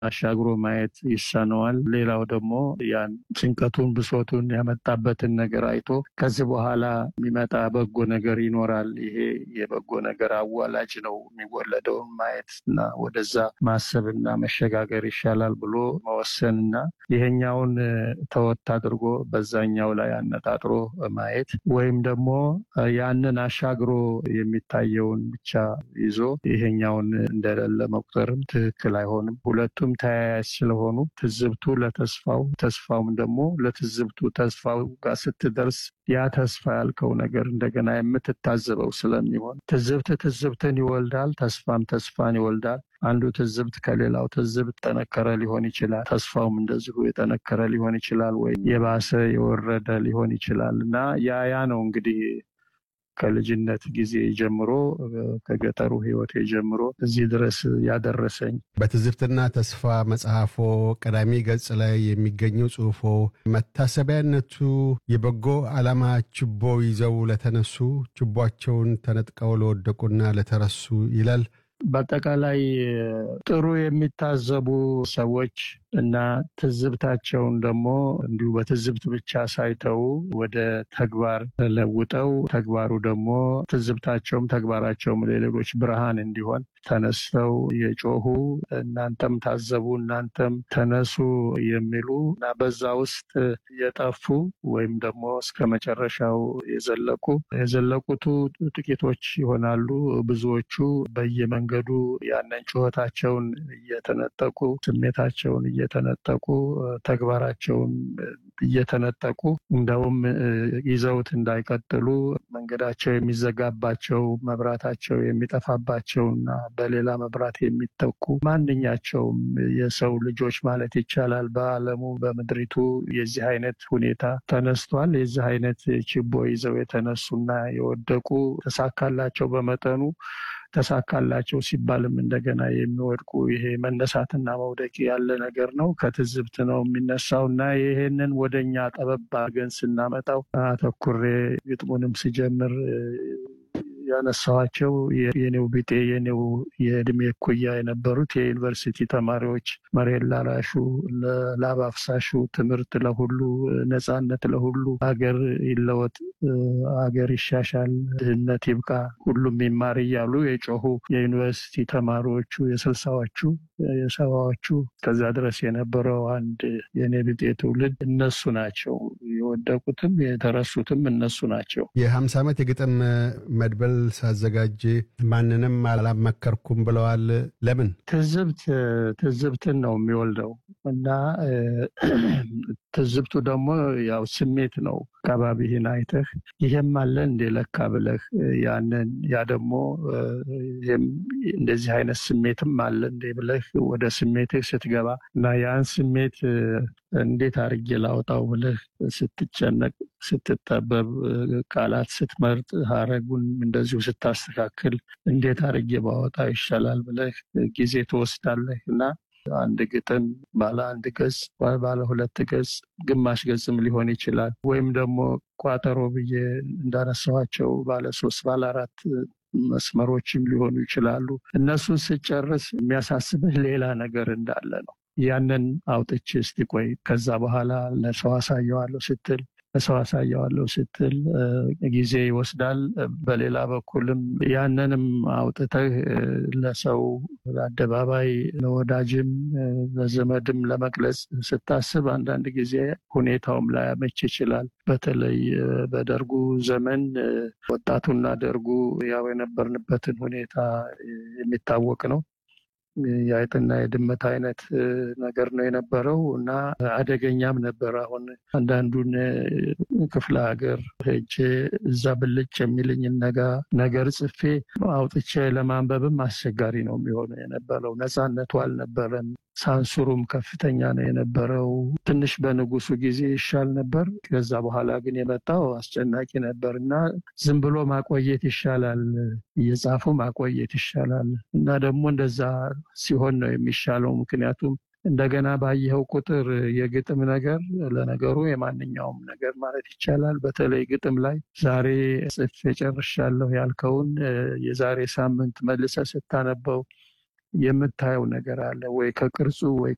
አሻግሮ ማየት ይሳነዋል። ሌላው ደግሞ ያን ጭንቀቱን፣ ብሶቱን ያመጣበትን ነገር አይቶ ከዚህ በኋላ የሚመጣ በጎ ነገር ይኖራል። ይሄ የበጎ ነገር አዋላጅ ነው። የሚወለደውን ማየት እና ወደዛ ማሰብና መሸጋገር ይሻላል ብሎ መወሰን እና ይሄኛውን ተወት አድርጎ በዛኛው ላይ አነጣጥሮ ማየት ወይም ደግሞ ያንን አሻግሮ የሚታየውን ብቻ ይዞ ይሄኛውን እንደሌለ መቁጠርም ትክክል አይሆንም። ሁለቱም ተያያዥ ስለሆኑ ትዝብቱ ለተስፋው ተስፋውም ደግሞ ለትዝብቱ ተስፋው ጋር ስትደርስ ያ ተስፋ ያልከው ነገር እንደገና የምትታዘበው ስለሚሆን ትዝብት ትዝብትን ይወልዳል፣ ተስፋም ተስፋን ይወልዳል። አንዱ ትዝብት ከሌላው ትዝብት ጠነከረ ሊሆን ይችላል። ተስፋውም እንደዚሁ የጠነከረ ሊሆን ይችላል፣ ወይም የባሰ የወረደ ሊሆን ይችላል እና ያ ያ ነው እንግዲህ ከልጅነት ጊዜ ጀምሮ ከገጠሩ ሕይወቴ ጀምሮ እዚህ ድረስ ያደረሰኝ በትዝብትና ተስፋ መጽሐፎ ቀዳሚ ገጽ ላይ የሚገኘው ጽሑፎ መታሰቢያነቱ የበጎ ዓላማ ችቦ ይዘው ለተነሱ ችቦቸውን ተነጥቀው ለወደቁና ለተረሱ ይላል። በአጠቃላይ ጥሩ የሚታዘቡ ሰዎች እና ትዝብታቸውን ደግሞ እንዲሁ በትዝብት ብቻ ሳይተው ወደ ተግባር ለውጠው ተግባሩ ደግሞ ትዝብታቸውም ተግባራቸውም ለሌሎች ብርሃን እንዲሆን ተነስተው የጮሁ እናንተም ታዘቡ፣ እናንተም ተነሱ የሚሉ እና በዛ ውስጥ የጠፉ ወይም ደግሞ እስከ መጨረሻው የዘለቁ የዘለቁቱ ጥቂቶች ይሆናሉ። ብዙዎቹ በየመንገዱ ያንን ጩኸታቸውን እየተነጠቁ ስሜታቸውን እየተነጠቁ ተግባራቸውን እየተነጠቁ እንደውም ይዘውት እንዳይቀጥሉ መንገዳቸው የሚዘጋባቸው መብራታቸው የሚጠፋባቸውና በሌላ መብራት የሚተኩ ማንኛቸውም የሰው ልጆች ማለት ይቻላል በዓለሙ በምድሪቱ የዚህ አይነት ሁኔታ ተነስቷል። የዚህ አይነት ችቦ ይዘው የተነሱና የወደቁ ተሳካላቸው በመጠኑ ተሳካላቸው ሲባልም እንደገና የሚወድቁ ይሄ መነሳትና መውደቅ ያለ ነገር ነው። ከትዝብት ነው የሚነሳው እና ይሄንን ወደኛ ጠበብ አድርገን ስናመጣው አተኩሬ ግጥሙንም ስጀምር ያነሳኋቸው የኔው ቢጤ የኔው የእድሜ እኩያ የነበሩት የዩኒቨርሲቲ ተማሪዎች መሬት ላራሹ፣ ላብ አፍሳሹ፣ ትምህርት ለሁሉ፣ ነፃነት ለሁሉ፣ አገር ይለወጥ፣ አገር ይሻሻል፣ ድህነት ይብቃ፣ ሁሉም ይማር እያሉ የጮሁ የዩኒቨርሲቲ ተማሪዎቹ የስልሳዎቹ የሰባዎቹ ከዛ ድረስ የነበረው አንድ የኔ ቢጤ ትውልድ እነሱ ናቸው። የወደቁትም የተረሱትም እነሱ ናቸው። የሀምሳ ዓመት የግጥም መድበል ሳዘጋጅ ማንንም አላመከርኩም ብለዋል። ለምን? ትዝብት ትዝብትን ነው የሚወልደው እና ትዝብቱ ደግሞ ያው ስሜት ነው። አካባቢህን አይተህ ይሄም አለ እንደ ለካ ብለህ ያንን ያ ደግሞ እንደዚህ አይነት ስሜትም አለ እንደ ብለህ ወደ ስሜትህ ስትገባ እና ያን ስሜት እንዴት አድርጌ ላውጣው ብለህ ስትጨነቅ፣ ስትጠበብ፣ ቃላት ስትመርጥ፣ ሀረጉን እንደዚሁ ስታስተካክል እንዴት አድርጌ ባወጣው ይሻላል ብለህ ጊዜ ትወስዳለህ እና አንድ ግጥም ባለ አንድ ገጽ ባለ ሁለት ገጽ ግማሽ ገጽም ሊሆን ይችላል። ወይም ደግሞ ቋጠሮ ብዬ እንዳነሳኋቸው ባለ ሶስት ባለ አራት መስመሮችም ሊሆኑ ይችላሉ። እነሱን ስጨርስ የሚያሳስብህ ሌላ ነገር እንዳለ ነው። ያንን አውጥቼ እስቲ ቆይ ከዛ በኋላ ለሰው አሳየዋለሁ ስትል ለሰው አሳየዋለሁ ስትል ጊዜ ይወስዳል። በሌላ በኩልም ያንንም አውጥተህ ለሰው ለአደባባይ፣ ለወዳጅም ለዘመድም ለመግለጽ ስታስብ አንዳንድ ጊዜ ሁኔታውም ላያመች ይችላል። በተለይ በደርጉ ዘመን ወጣቱና ደርጉ ያው የነበርንበትን ሁኔታ የሚታወቅ ነው። የአይጥና የድመት አይነት ነገር ነው የነበረው እና አደገኛም ነበር። አሁን አንዳንዱን ክፍለ ሀገር ሄጄ እዛ ብልጭ የሚልኝን ነጋ ነገር ጽፌ አውጥቼ ለማንበብም አስቸጋሪ ነው የሚሆነው የነበረው። ነፃነቱ አልነበረም። ሳንሱሩም ከፍተኛ ነው የነበረው። ትንሽ በንጉሱ ጊዜ ይሻል ነበር። ከዛ በኋላ ግን የመጣው አስጨናቂ ነበር እና ዝም ብሎ ማቆየት ይሻላል፣ እየጻፉ ማቆየት ይሻላል እና ደግሞ እንደዛ ሲሆን ነው የሚሻለው። ምክንያቱም እንደገና ባየኸው ቁጥር የግጥም ነገር ለነገሩ የማንኛውም ነገር ማለት ይቻላል። በተለይ ግጥም ላይ ዛሬ ጽፌ ጨርሻለሁ ያልከውን የዛሬ ሳምንት መልሰህ ስታነበው የምታየው ነገር አለ ወይ ከቅርጹ ወይ